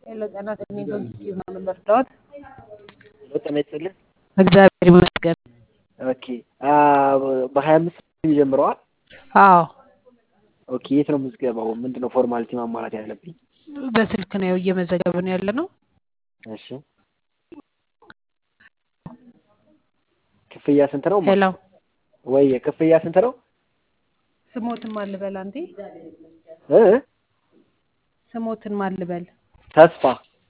ሄሎ ጤና ይስጥልኝ ፖዚቲቭ ነው የምንረዳዎት? ጤና ይስጥልኝ። እግዚአብሔር ይመስገን። ኦኬ በሀያ አምስት ጀምረዋል። አዎ ኦኬ የት ነው ምዝገባው? ምንድን ነው ፎርማሊቲ ማሟላት ያለብኝ? በስልክ ነው እየመዘገብን ያለ ነው። እሺ ክፍያ ስንት ነው? ሄሎ ወይ ክፍያ ስንት ነው? ስሞትን ማን ልበል? አንዴ እ ስሞትን ማን ልበል? ተስፋ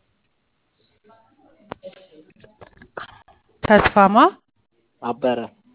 ተስፋማ አበረ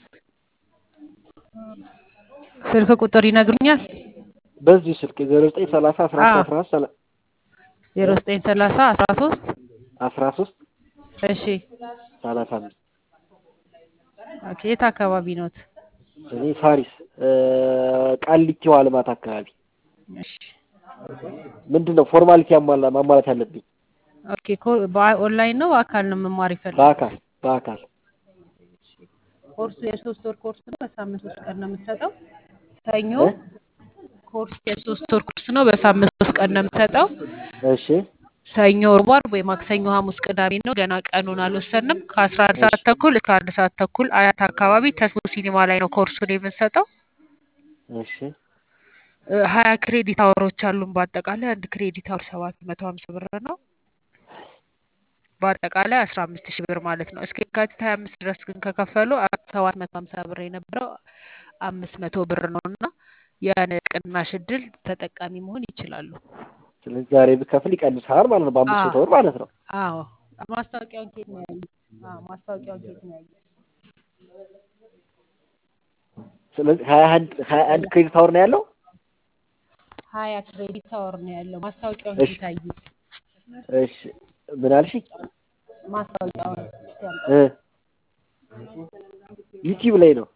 ስልክ ቁጥር ይነግሩኛል? በዚሁ ስልክ ዜሮ ዘጠኝ ሰላሳ አስራ አዎ። አስራ አስራ ዜሮ ዘጠኝ ሰላሳ አስራ ሶስት አስራ ሶስት እሺ ሰላሳ አምስት ኦኬ የት አካባቢ ኖት? እኔ ፋሪስ ቃሊቲው አልማት አካባቢ እሺ ምንድን ነው ፎርማሊቲ ያሟላ ማሟላት ያለብኝ? ኦኬ ኮ- በኦንላይን ነው በአካል ነው መማር ይፈልጋል? በአካል በአካል ኮርሱ የሶስት ወር ኮርስ ነው። በሳምንት ሶስት ቀን ነው የምትሰጠው። ሰኞ እ? ኮርስ የሶስት ወር ኮርስ ነው። በሳምንት ሶስት ቀን ነው የምትሰጠው። እሺ ሰኞ፣ ሮብ፣ ዓርብ ወይ ማክሰኞ፣ ሐሙስ፣ ቅዳሜ ነው። ገና ቀኑን አልወሰንም። ከአስራ አንድ ሰዓት ተኩል እስከ አንድ ሰዓት ተኩል አያት አካባቢ ተስቦ ሲኒማ ላይ ነው ኮርሱን የምንሰጠው። እሺ እ፣ ሀያ ክሬዲት አወሮች አሉን። በአጠቃላይ አንድ ክሬዲት አወር ሰባት መቶ ሀምሳ ብር ነው። በአጠቃላይ አስራ አምስት ሺህ ብር ማለት ነው። እስከ የካቲት ሀያ አምስት ድረስ ግን ከከፈሉ ሰባት መቶ ሀምሳ ብር የነበረው አምስት መቶ ብር ነው እና ያን ቅናሽ እድል ተጠቃሚ መሆን ይችላሉ። ስለዚህ ዛሬ ብከፍል ይቀንሳል ማለት ነው። በአምስት መቶ ብር ማለት ነው። አዎ ማስታወቂያውን ኬት ነው ያዩት? አዎ ማስታወቂያውን ኬት ነው ያዩት? ስለዚህ ሀያ አንድ ሀያ አንድ ክሬዲት አወር ነው ያለው። ሀያ ክሬዲት አወር ነው ያለው። ማስታወቂያውን እሺ ኬት አዩት? እሺ ምን አልሽኝ? ማስታወቂያውን እስኪ ያምጡ። እ ዩቲዩብ ላይ ነው።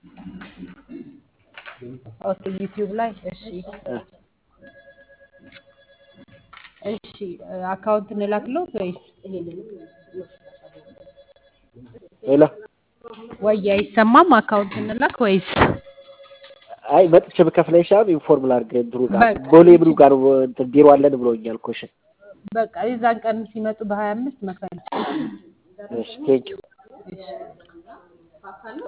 ኦኬ ዩቲዩብ ላይ እሺ እ እሺ እ፣ አካውንት እንላክለው ወይስ ሌላ ወይ አይሰማም? አካውንት እንላክ ወይስ አይ መጥቼ ብከፍል አይሻልም? ኢንፎርም ላድርግ እንትኑ ጋር በቃ ቦሌ ምኑ ጋር ነው እንትን ቢሮ አለን ብሎኛል እኮ። እሺ በቃ የዛን ቀን ሲመጡ በሀያ አምስት መክፈል እሺ ቴንኪው እሺ